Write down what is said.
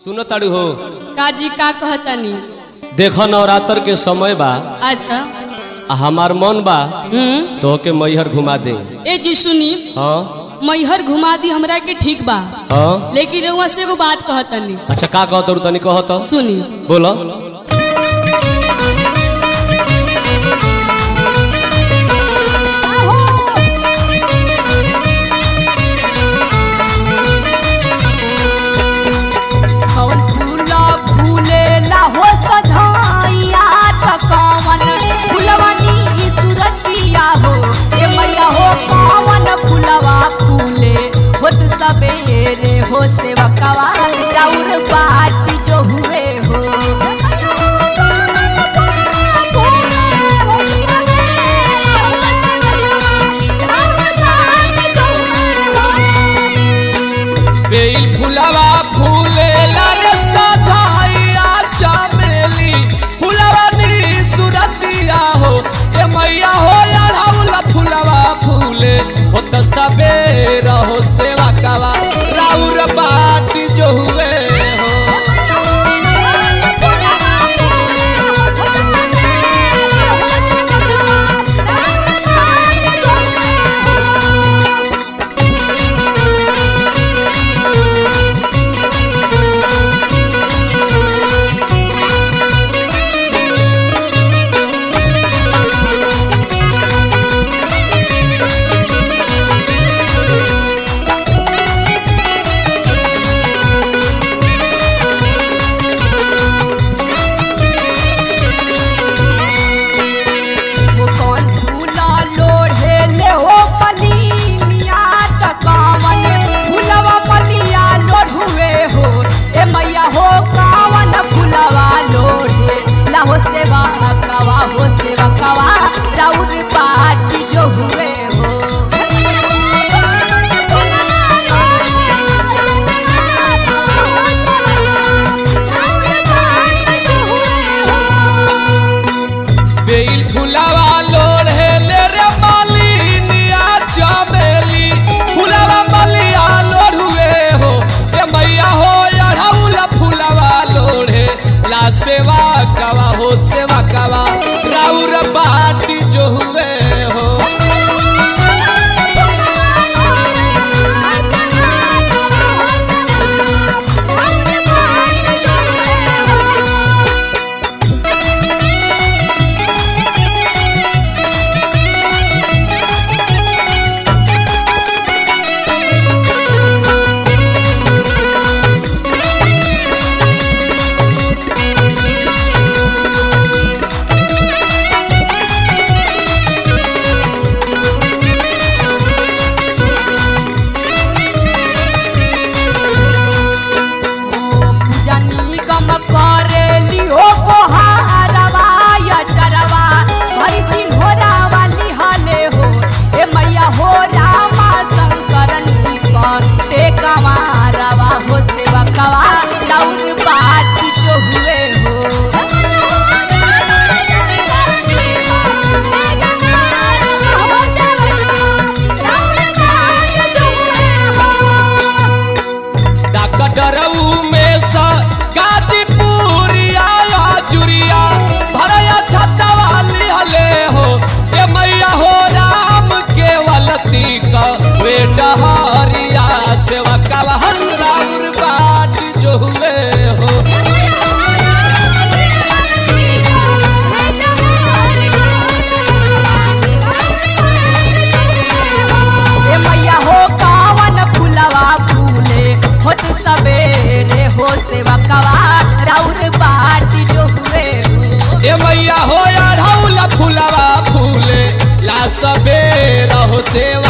सुनो ताड़ू हो काजी का कहतनी देखो नवरात्र के समय बा अच्छा आ हमार मन बा हम्म तो के मैहर घुमा दे ए जी सुनी हाँ मैहर घुमा दी हमरा के ठीक बा हाँ लेकिन रउआ से एगो बात कहतनी अच्छा का कहत रु तनी कहत सुनी बोलो कौन फूला फूले ला हो सधाइया त कौन फुलवनी सुरतिया हो ए मैया हो कौन फुलवा फूले होत सबेरे हो सेवकवा राउर बाट जो हुए हो बेल फुलवा फूले रे सजाइया चमेली फुलवा नी सुरतिया हो ए मैया हो अढ़ौला फुलवा फूले हो त सबेर हो सेवा कवा राउर बाट जो हुए हो वो कौन फूला लोढ़े ले हो पलिया त कावन फूलवा पलिया लोढ़ुए हो ए मैया हो कावन फूलवा लोढ़े ला हो सेवा कवा हो सेवा कवा राउर पाटी जो हुए हो बेल फुलवा लोढ़े ले रे मालिनिया चमेली फुलवा मलिया लोढ़ुए हो ए मैया हो अढ़ौला फुलवा लोढ़े ला सेवा कवा हो सेवा कवा राउर बाटी जो हुए हो पूजनी गम करेली हो कोहारवा या चरवा हरि सिंहोरा वाली हले हो ए मैया हो रामा शंकरन कर ते कमारवा हो सेवा कवा राउर बाट जो हुए हो डॉक्टरऊ में सा गाजीपुरिया या जुरिया भरया छतवा लिहले हो ए मैया हो राम केवलती का वे डहरिया सेवा कवहन राउर बाट जो हुए हो ए मैया हो कावन फुलवा फूले होत सबेरे हो सेवा कवा राउर बाटी जो हुए हो ए मैया हो अढ़ौला फुलवा फूले ला सबेर हो सेवा